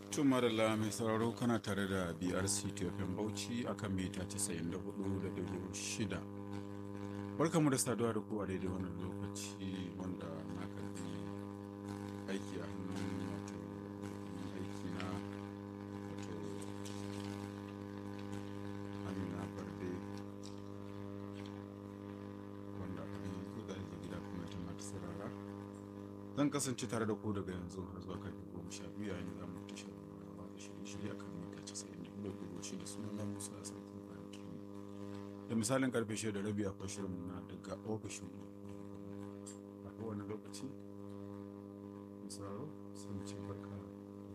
Tuma da mai sauraro kana tare da BRC TFM Bauchi akan mita 94.6. Barkamu da saduwa da kowa daidai wannan lokaci wanda na karbi aiki a hannun wato aiki na wato Amina Barde wanda an yi kuɗa da gida kuma ta mata sarara. Zan kasance tare da ku daga yanzu har zuwa karfe goma sha biyu yayin da mu tashar rawa da shirye-shirye akan mita casa'in da hudu da shi da sunan Musa a sarkin kwanaki. Da misalin karfe shida da rabi akwai shirin na daga ofishin mu. A kowane lokaci, misaro sun ce barka